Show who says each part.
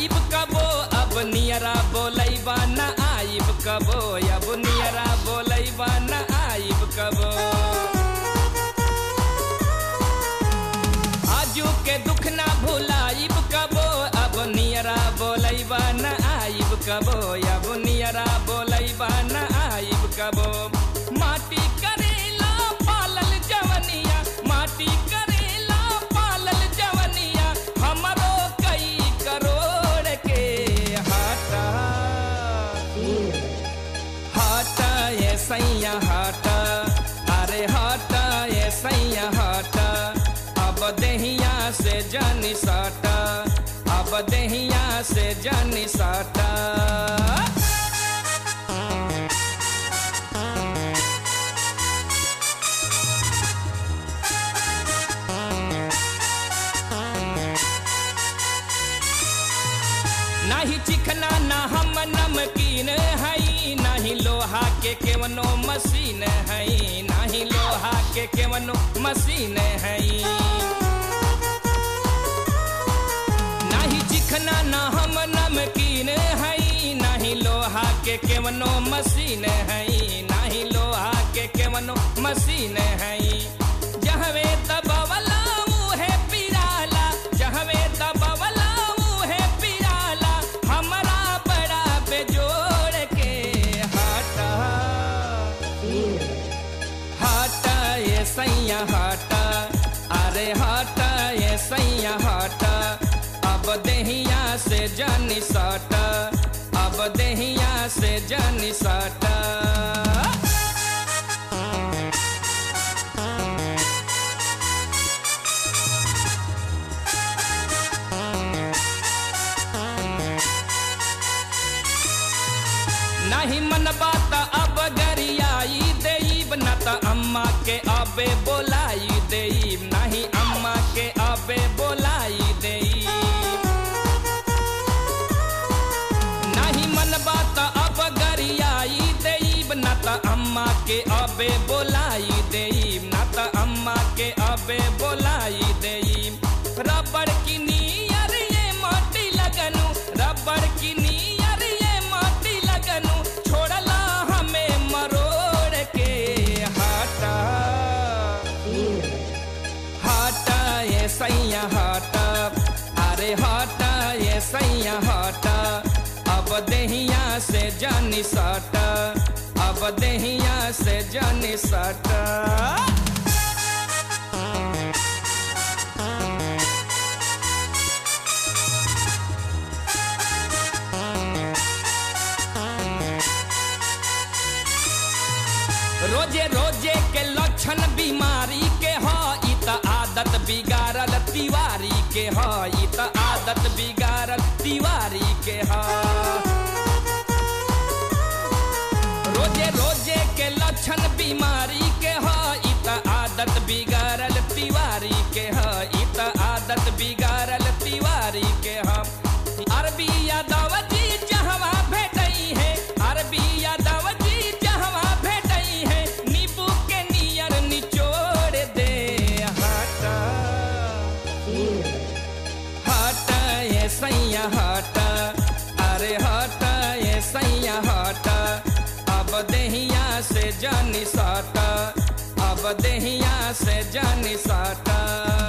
Speaker 1: आइब कबो अब नियरा बोलैबा न आइब कबो अब नियरा बोलैबा न आइब कबो आजू के दुख ना भुलाइब कबो अब नियरा बोलैबा न आइब कबो अब नियरा बोलैबा न आइब कबो माटी करेला पालल जवनिया माटी करेला पालल जवनिया हमरो कई करोड़ के हाटा हाटा ये सैया हाटा अरे हाटा ये सैया हाटा अब दहिया से जानी साटा अब दहिया से जानी साटा नाही चिकना ना हम नमकीन हई नाही लोहा के केवनो मशीन हई नाही लोहा के केवनो मशीन हई नाही चिकना ना हम नमकीन हई नाही लोहा के केवनो मशीन हई नाही लोहा के केवनो मशीन हई जहवे दबवला उहे पिराला जहवे दबवला उहे पिराला हमरा बड़ा बेजोड़ के हाटा हाटा ये सैया हाटा अरे हाटा ये सैया हाटा अब दहिया से जानी साटा अब दहिया से जानी साटा नहीं मन बात अब गरियाई देब न त अम्मा के अबे बोलाई देब नहीं अम्मा के अबे बोलाई देब नहीं मन बात अब गरियाई देब न त अम्मा के अबे बोलाई देब न त अम्मा के अबे बोलाई देब रबड़ की नियर ये माटी लगनु रबड़ की नियर ये माटी लगनु छोड़ला हमें मरोड़ के हाटा हाटा ये सैया हाटा अरे हाटा ये सैया हाटा अब दहिया से जानी साटा अब दहिया से जानी साटा रोजे रोजे के लक्षण बीमारी के ह ई त आदत बिगाड़ल तिवारी के ह ई त आदत बिगाड़ल तिवारी के ह रोजे रोजे के लक्षण बीमारी के ह ई त आदत बिगाड़ल तिवारी के ह ई त आदत बिगाड़ल तिवारी के ह अरबी यादव जी जहवा भेटई है अरबी यादव जी जहवा भेटई है नींबू के नियर निचोड़ दे हाटा हाटा ये सैया हाटा अरे हाटा ये सैया हाटा अब दहिया से जानी साटा अब दहिया से जानी साटा